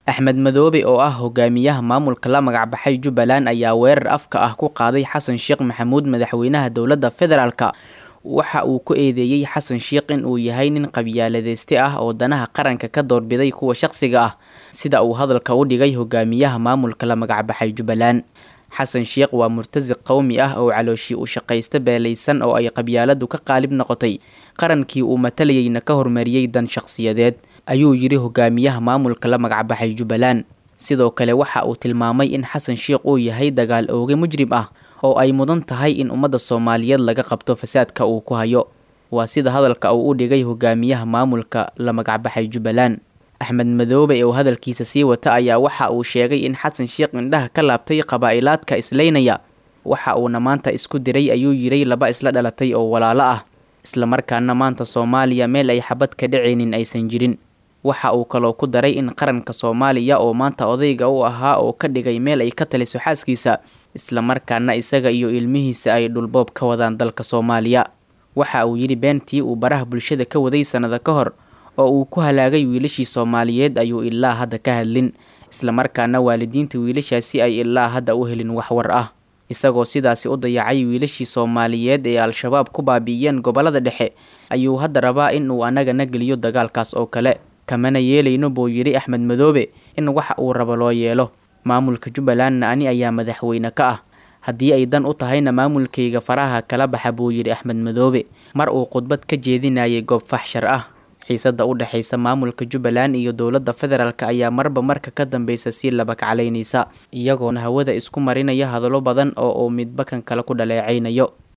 axmed madoobe oo ah hogaamiyaha maamulka la magacbaxay jubbaland ayaa weerar afka ah ku qaaday xasan sheekh maxamuud madaxweynaha dowladda federaalka waxa uu ku eedeeyey xasan sheekh in uu yahay nin qabyaaladeyste ah oo danaha qaranka ka doorbiday kuwa shaqsiga ah sida uu hadalka u dhigay hogaamiyaha maamulka la magacbaxay jubbaland xasan sheekh waa murtasiq qowmi ah oo calooshii u shaqaysta beelaysan oo ay qabyaaladu ka qaalib noqotay qarankii uu matalayeyna ka hormariyey dan shaqsiyadeed ayuu yidhi hogaamiyaha maamulka la magacbaxay jubbaland sidoo kale waxa uu tilmaamay in xasan sheekh uu yahay dagaal ooge mujrim ah oo ay mudan tahay in ummadda soomaaliyeed laga qabto fasaadka uu ku hayo waa sida hadalka uu u dhigay hogaamiyaha maamulka la magacbaxay jubbaland axmed madoobe oo hadalkiisa sii wata ayaa waxa uu sheegay in xasan sheekh indhaha ka laabtay qabaa'ilaadka islaynaya waxa uuna maanta isku diray ayuu yiray laba isla dhalatay oo walaalo ah islamarkaana maanta soomaaliya meel ay xabad ka dhacaynin aysan jirin waxa uu kaloo ku daray in qaranka soomaaliya oo maanta odayga u ahaa oo ka dhigay meel ay ka taliso xaaskiisa islamarkaana isaga iyo ilmihiisa ay dhulboob ka wadaan dalka soomaaliya waxa uu yidhi beentii uu baraha bulshada ka waday sannado ka hor oo uu ku halaagay wiilashii soomaaliyeed ayuu ilaa hadda ka hadlin islamarkaana waalidiinta wiilashaasi ay ilaa hadda u helin wax war ah isagoo sidaasi u dayacay wiilashii soomaaliyeed ee al-shabaab ku baabi'iyeen gobollada dhexe ayuu hadda rabaa in uu annagana geliyo dagaalkaas oo kale kamana yeelayno buu yidhi axmed madoobe in waxa uu rabo loo yeelo maamulka jubbalandna ani ayaa madaxweyne ka ah haddii ay dan u tahayna maamulkayga faraha kala baxa buu yidhi axmed madoobe mar uu khudbad ka jeedinayay goob faxshar ah xiisada u dhexaysa maamulka jubbaland iyo dowladda federaalk ayaa marba marka ka dambeysa sii labakaclaynaysa iyagoona hawada isku marinaya hadallo badan oo uu midba kan kale ku dhaleecaynayo